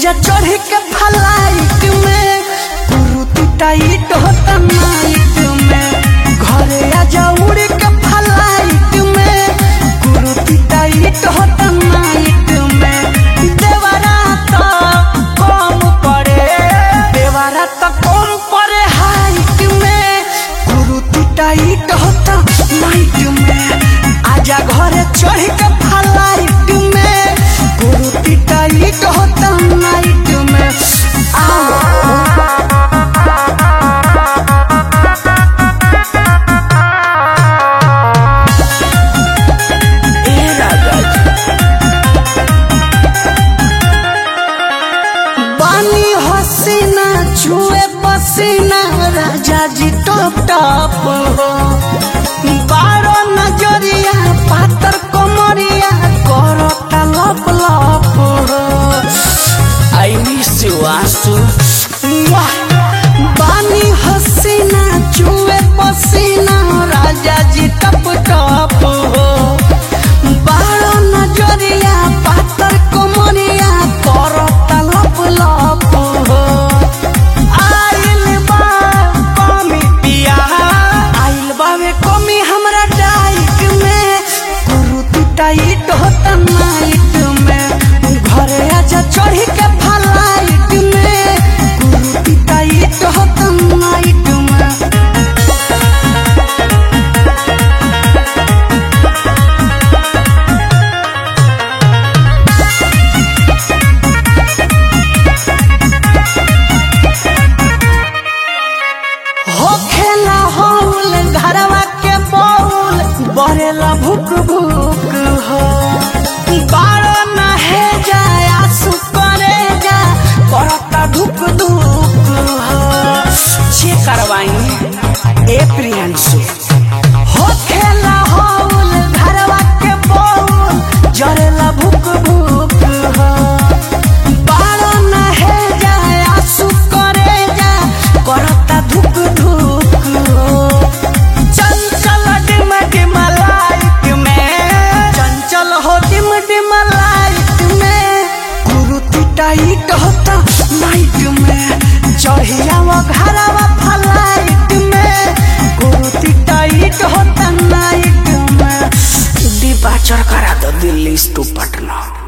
आजा चढ़ के फ्लाइट में कुरुती टाइट होता नाइट में घरे आजा उड़ के फ्लाइट में कुरुती टाइट होता नाइट में देवरा तो कम पड़े देवरा तो कम पड़े हाइट में कुरुती टाइट होता नाइट में आजा घरे चढ़ के फ्लाइट में कुरुती टाइट होता नाइट में आओ ए राजा जी बानी हसीना छुए पसीना राजा जी टप टप हो बारो नजरिया पातर कमरिया करता लप लप हो आई मिस यू आंसू बानी हसीना छुए पसीना राजा जी टप टप हो बारो नजरिया पातर कमरिया करता लप लप हो आइल बा कमी पिया आइल बावे कमी हमरा डाइट में कुरुती टाइट होता नाइट में घरे आजा चढ़ी के फ्लाइट में कुरुती टाइट होता नाइट में हो खेला हौल घरवा के बौल बरेला भुक भुक हो बारो नहे जाए आंसू करे जा करता धुक धुक हो जे करवाई ए प्रियांशु हो खेला हौल घरवा के बौल जरेला भुक भुक हो बारो नहे जाए आंसू करे जा करता धुक धुक हो चंचल डिम डिम लाइट में चंचल हो डिम डिम लाइट में कुरुती टाइट होता नाइट में चढ़िया वो घरवा फ्लाइट में कुरुती टाइट होता नाइट में डिपार्चर करा दो दिल्ली टू पटना